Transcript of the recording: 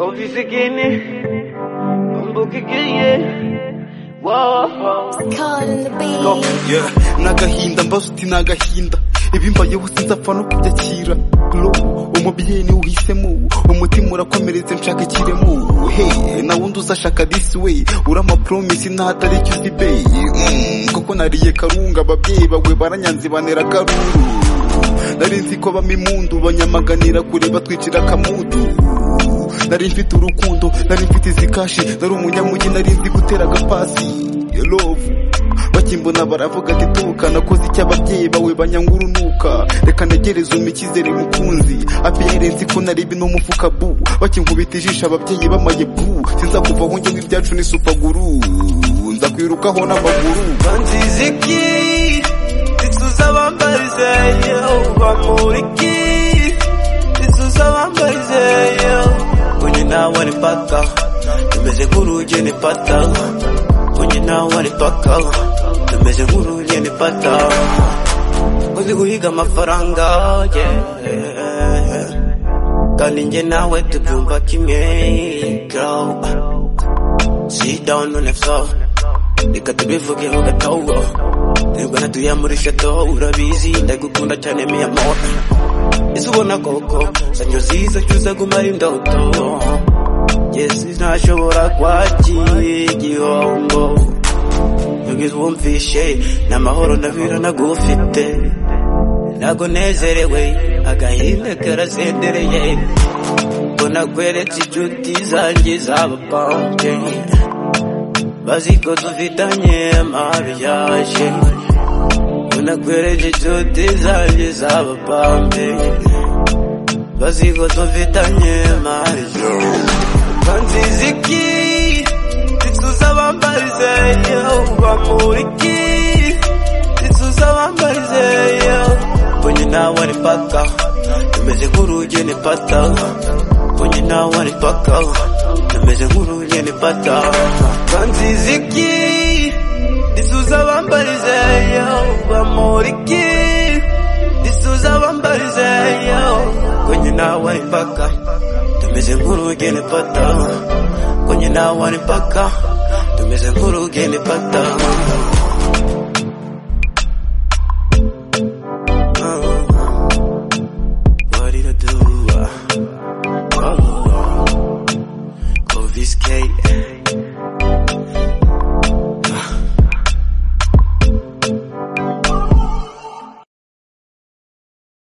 ofisi gene mbuka igiye woho Calling the beat. Go. Yeah, nagahinda mbasuti nagahinda ibimbayeho sinzapfa no kubyakira lo umubyeyi niwe uhisemo umutima urakomeretse nshaka ikiremo he na wundi uzashaka this way urama promise nta hatari icyo uzi be Mm, kuko nariye karunga ababyeyi bawe baranyanze banera karuru nari nzi ko bama imundu banyamaganira kure batwicira akamudu nari mfite urukundo nari mfite izi kashi nari umunyamujyi nari nzi gutera agapasi Your love bakimbona baravuga ati tuka nakoze icyo ababyeyi bawe banyanga urunuka reka ntegereze umikizere mukunzi apiyere nzi ko nari bino mufuka bu bakinkubita ijisho ababyeyi bamaye bu sinzakuvaho njyewe ibyacu ni supaguru nzakwirukaho n'amaguru banziza iki ituza bambarize wamuriki ituza bambarize kwenye nawe nipaka tumeze nk'urujye nipata kwenye nawe nipaka tumeze nk'urujye nipata uzi guhiga amafaranga yeah. kandi njye nawe tubyumva kimwe girl. Sit down on the floor Reka tubivugeho gatogo Twebwe natuye muri shato urabizi ndagukunda cyane mi amor Ese ubona koko sanyo ziza cyuza gumara indoto Yes ntashobora kwakira igihombo Yugize wumvishe n'amahoro ndabira nagufite Ntago nezerewe agahinda karasendereye mbona kweretse inshuti zanjye z'abapanje bazi ko dufitanye amabi yaje mbona kweretse inshuti zanjye z'abapanje bazi ko dufitanye amabi banziza iki tituza bambarize bamuriki tituza bambarize mbonye nawe ni paka tumeze nk'urugi ni pata mbonye nawe ni paka tumeze nk'urugi ni pata banziza iki tituza bambarize bamuriki tituza bambarize mbonye nawe ni paka tumeze nk'urugi ni pata mbonye nawe ni paka tumeze nk'urugi ni pata